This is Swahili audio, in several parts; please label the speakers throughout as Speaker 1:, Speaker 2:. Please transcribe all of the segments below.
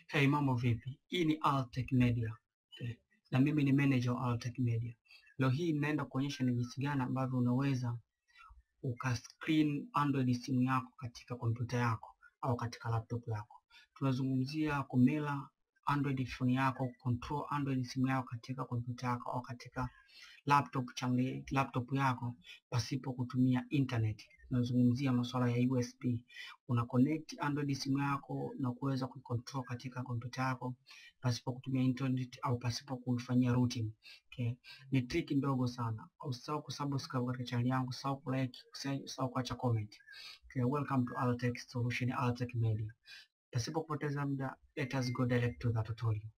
Speaker 1: Hey, mambo vipi? Hii ni Altech Media. Okay. Na mimi ni manager wa Altech Media. Leo hii ninaenda kuonyesha ni jinsi gani ambavyo unaweza ukascreen Android simu yako katika kompyuta yako au katika laptop yako. Tunazungumzia kumela Android phone yako, control Android simu yako katika kompyuta yako au katika laptop changi, laptop yako pasipo kutumia internet. Tunazungumzia masuala ya USB. Una connect Android simu yako na kuweza kucontrol katika kompyuta yako pasipo kutumia internet au pasipo kuifanyia routing. Okay. Ni trick ndogo sana. Usisahau kusubscribe katika channel yangu, usisahau kulike, usisahau kuacha comment. Okay. Welcome to Altech Solution, Altech Media. Pasipo kupoteza muda, let us go direct to the tutorial.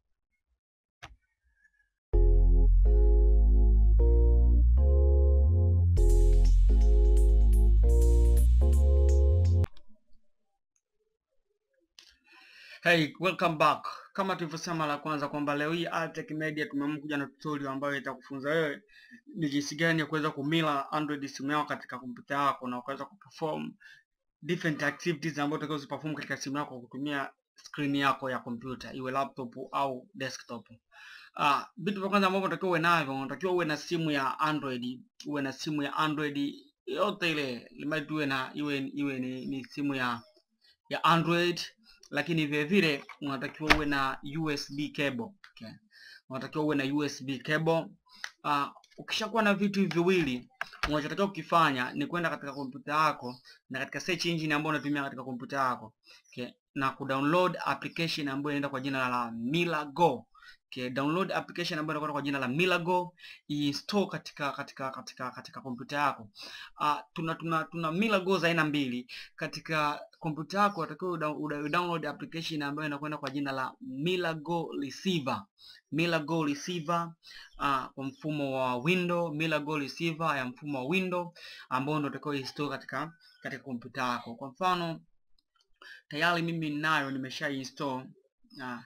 Speaker 1: Hey, welcome back. Kama tulivyosema la kwanza kwamba leo hii Altech Media tumeamua kuja na tutorial ambayo itakufunza wewe ni jinsi gani ya kuweza kumila Android simu yako katika kompyuta yako na ukaweza kuperform different activities ambazo utakazo ziperform katika simu yako kwa kutumia screen yako ya kompyuta iwe laptop au desktop. Ah, vitu vya kwanza ambavyo unatakiwa uwe navyo, unatakiwa uwe na simu ya Android, uwe na simu ya Android yote ile, limadi uwe na iwe iwe ni, ni simu ya ya Android lakini vile vile unatakiwa uwe na USB cable. Okay. Unatakiwa uwe na USB cable. Uh, ukishakuwa na vitu hivi viwili, unachotakiwa kukifanya ni kwenda katika kompyuta yako na katika search engine ambayo unatumia katika kompyuta yako. Okay. Na kudownload application ambayo inaenda kwa jina la Milago. Okay, download application ambayo inakwenda kwa jina la Milago, install katika katika katika katika kompyuta yako. Uh, tuna tuna tuna Milago za aina mbili. Katika kompyuta yako unatakiwa download application ambayo inakwenda kwa jina la Milago Receiver. Milago Receiver uh, kwa mfumo wa Windows, Milago Receiver ya mfumo wa Windows ambao ndio utakao install katika katika kompyuta yako. Kwa mfano tayari mimi ninayo nimesha install uh,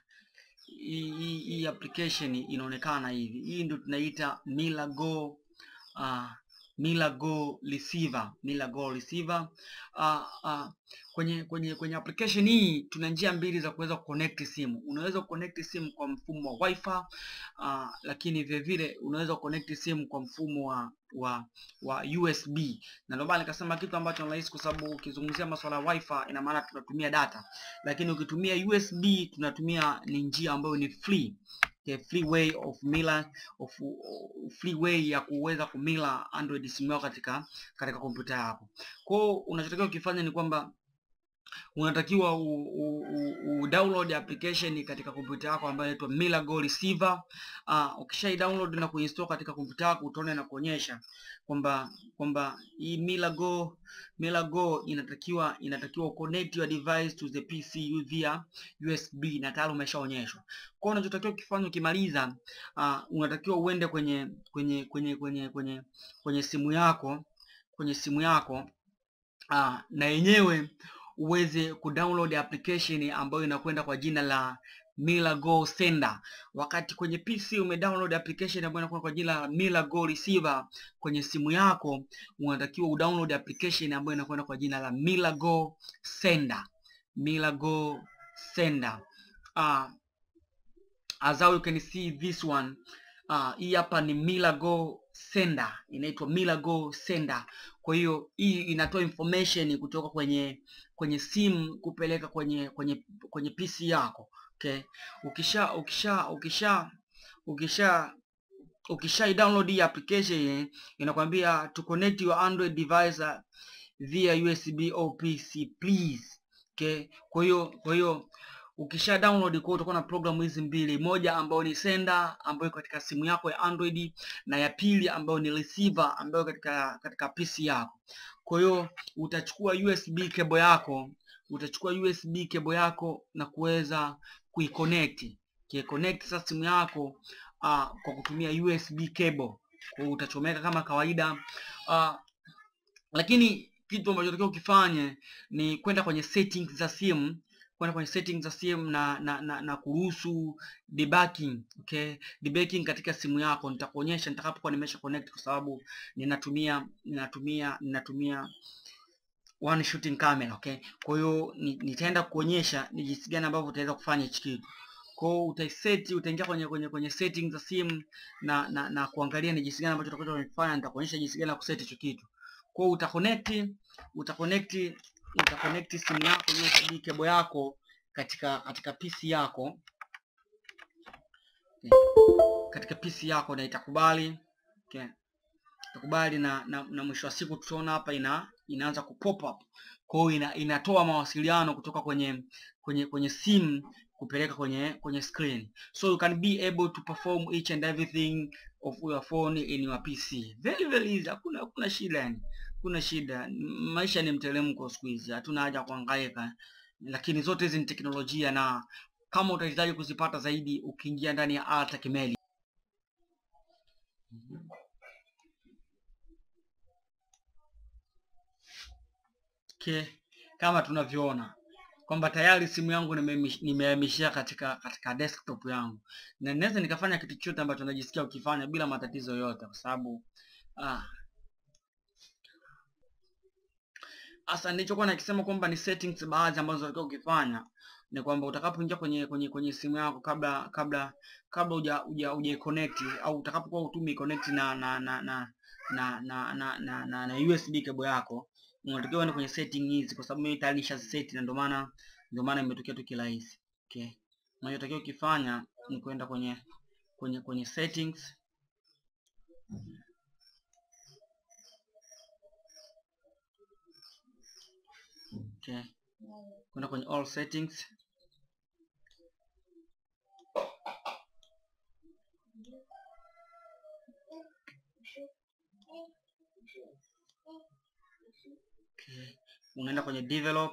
Speaker 1: hii hii application inaonekana hivi. Hii ndio tunaita Milago uh, Milago Receiver, Milago Receiver. Uh, uh, kwenye kwenye kwenye application hii tuna njia mbili za kuweza kuconnect simu. Unaweza kuconnect simu kwa mfumo wa Wi-Fi uh, lakini vile vile unaweza kuconnect simu kwa mfumo wa wa wa USB. Na ndio maana nikasema kitu ambacho ni rahisi, kwa sababu ukizungumzia masuala ya Wi-Fi ina maana tunatumia data, lakini ukitumia USB tunatumia ni njia ambayo ni free the free way of mila of, of free way ya kuweza kumila Android simu yako katika katika kompyuta yako. Kwa hiyo unachotakiwa ukifanya ni kwamba unatakiwa u, u, u, u download application katika kompyuta yako ambayo inaitwa Milago Receiver. Uh, ukishai download na kuinstall katika kompyuta yako utaona na kuonyesha kwamba kwamba hii Milago Milago inatakiwa inatakiwa connect your device to the PC via USB na tayari umeshaonyeshwa. Kwa hiyo unachotakiwa kufanya ukimaliza, uh, unatakiwa uende kwenye kwenye kwenye kwenye kwenye kwenye simu yako kwenye simu yako uh, na yenyewe uweze kudownload application ambayo inakwenda kwa jina la Milago Sender. Wakati kwenye PC umedownload application ambayo inakwenda kwa jina la Milago Receiver, kwenye simu yako unatakiwa udownload application ambayo inakwenda kwa jina la Milago Sender. Milago Sender. Uh, as how you can see this one uh, hii hapa ni Milago Sender, inaitwa Milago Sender. Kwa hiyo hii inatoa information kutoka kwenye kwenye simu kupeleka kwenye kwenye kwenye PC yako. Okay, ukisha ukisha ukisha ukisha ukisha download hii application inakwambia to connect your Android device via USB or PC please. Okay, kwa hiyo kwa hiyo ukisha download kwa utakuwa na programu hizi mbili, moja ambayo ni sender ambayo katika simu yako ya Android na ya pili ambayo ni receiver ambayo katika katika PC yako. Kwa hiyo utachukua USB cable yako, utachukua USB cable yako na kuweza kuiconnect. Kiconnect sasa simu yako uh, kwa kutumia USB cable. Kwa hiyo utachomeka kama kawaida uh, lakini kitu ambacho unatakiwa ukifanye ni kwenda kwenye settings za simu kwenda kwenye settings za simu na na, na, na kuruhusu debugging okay debugging katika simu yako nitakuonyesha nitakapokuwa nimesha connect kwa sababu ninatumia ninatumia ninatumia one shooting camera okay kwa hiyo ni- nitaenda kuonyesha ni jinsi gani ambavyo utaweza kufanya hichi kitu kwa hiyo utaiseti utaingia kwenye kwenye kwenye settings za simu na na, na kuangalia ni jinsi gani ambacho utakuwa umefanya nitakuonyesha jinsi gani ya kuseti hicho kitu kwa hiyo utaconnect utaconnect utaconnect simu yako USB cable yako katika katika PC yako katika PC yako na itakubali okay. itakubali na, na, na mwisho wa siku tutaona hapa ina inaanza ku pop up kwa hiyo ina, inatoa mawasiliano kutoka kwenye kwenye kwenye simu kupeleka kwenye kwenye screen so you can be able to perform each and everything of your phone in your PC very very easy hakuna hakuna shida yani kuna shida maisha ni mteremko siku hizi hatuna haja ya kuhangaika lakini zote hizi ni teknolojia na kama utahitaji kuzipata zaidi ukiingia ndani ya Altec Media okay. kama tunavyoona kwamba tayari simu yangu nimehamish- nimehamishia katika katika desktop yangu na naweza nikafanya kitu chochote ambacho najisikia ukifanya bila matatizo yoyote kwa sababu ah, hasa nilichokuwa nakisema kwamba ni settings baadhi ambazo unatakiwa ukifanya ni kwamba utakapoingia kwenye kwenye kwenye simu yako kabla kabla kabla uja uja uja connect au utakapokuwa utumi connect na na na na na na na, na, na, na USB cable yako unatakiwa uende kwenye setting hizi kwa sababu mimi tayari nishaziset na ndio maana ndio maana imetokea tu kirahisi okay unachotakiwa ukifanya ni kwenda kwenye kwenye kwenye settings okay kwenda kwenye all settings okay. unaenda kwenye develop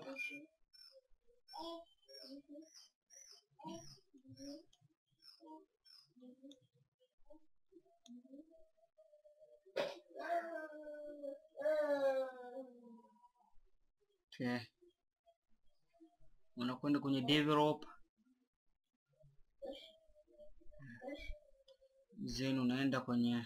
Speaker 1: okay. unakwenda kwenye develop then unaenda kwenye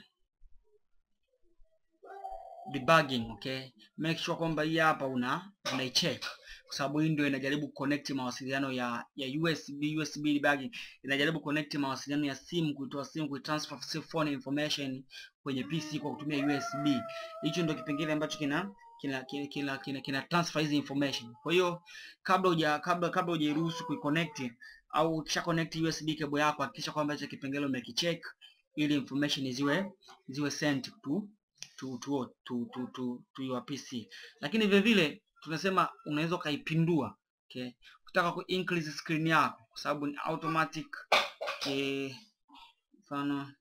Speaker 1: debugging okay make sure kwamba hii hapa una unaicheck kwa sababu hii ndio inajaribu connect mawasiliano ya ya USB USB debugging inajaribu connect mawasiliano ya simu kuitoa simu kuitransfer si- phone information kwenye PC kwa kutumia USB hicho ndio kipengele ambacho kina kina kina kina, kina, kina transfer hizi information kwa hiyo kabla huja kabla kabla hujairuhusu kuiconnect au ukisha connect USB cable yako hakikisha kwamba hicho kipengele umekicheck ili information ziwe ziwe sent to to to to to, to, to your PC. Lakini vile vile tunasema unaweza ukaipindua okay. Ukitaka ku increase screen yako kwa sababu ni automatic okay. Mfano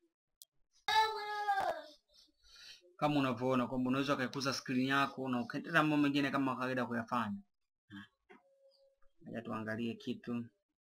Speaker 1: kama unavyoona kwamba unaweza ukaikuza screen yako na ukaendelea mambo mengine kama kawaida kuyafanya. Ngoja tuangalie kitu.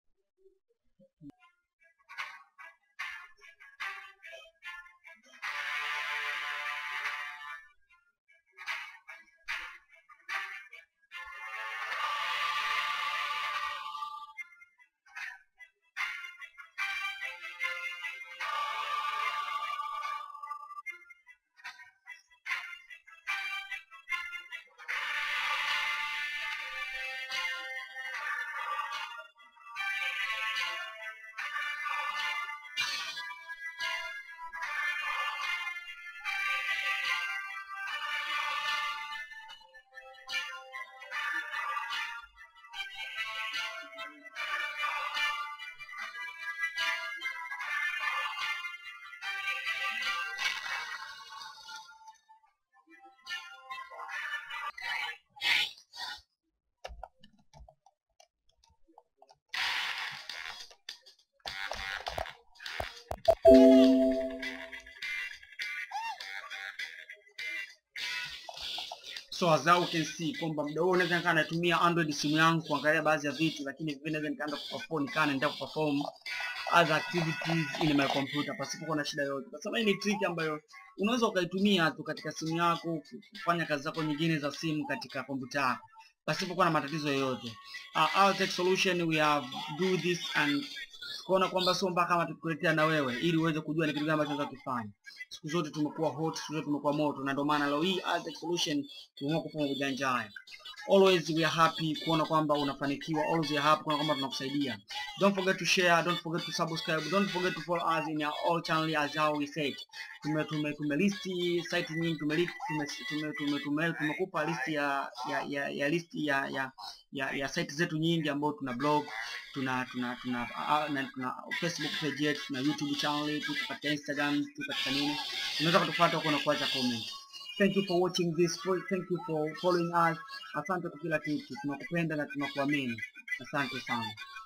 Speaker 1: So as you can see kwamba muda huo naweza nikaa natumia Android simu yangu kuangalia baadhi ya vitu, lakini vile naweza nikaanza kuperform nikaa naendelea kuperform other activities in my computer pasipo kuwa na shida yoyote. Kwa sababu hii ni trick ambayo unaweza ukaitumia tu katika simu yako kufanya kazi zako nyingine za simu katika kompyuta yako pasipo kuwa na matatizo yoyote. Uh, our tech solution we have do this and tukaona kwamba sio mpaka kama tukuletea na wewe ili uweze kujua ni kitu gani ambacho tunaweza kufanya. Siku zote tumekuwa hot, siku zote tumekuwa moto, na ndio maana leo hii Aztec Solution tumeamua kufanya ujanja haya. Always we are happy kuona kwamba unafanikiwa, always we are happy kuona kwamba tunakusaidia. Don't forget to share, don't forget to subscribe, don't forget to follow us in our all channel as how we said. Tume tume tume listi site nyingi, tume list tume tume tume tume tumekupa listi ya ya ya, ya listi ya ya ya, ya site zetu nyingi ambayo tuna blog tuna tuna tuna uh, na tuna Facebook page yetu, tuna YouTube channel, tuko katika Instagram, tuko katika nini. Unaweza kutufuata huko na kuacha comment. Thank you for watching this. Thank you for following us. Asante kwa kila kitu. Tunakupenda na tunakuamini. Asante sana.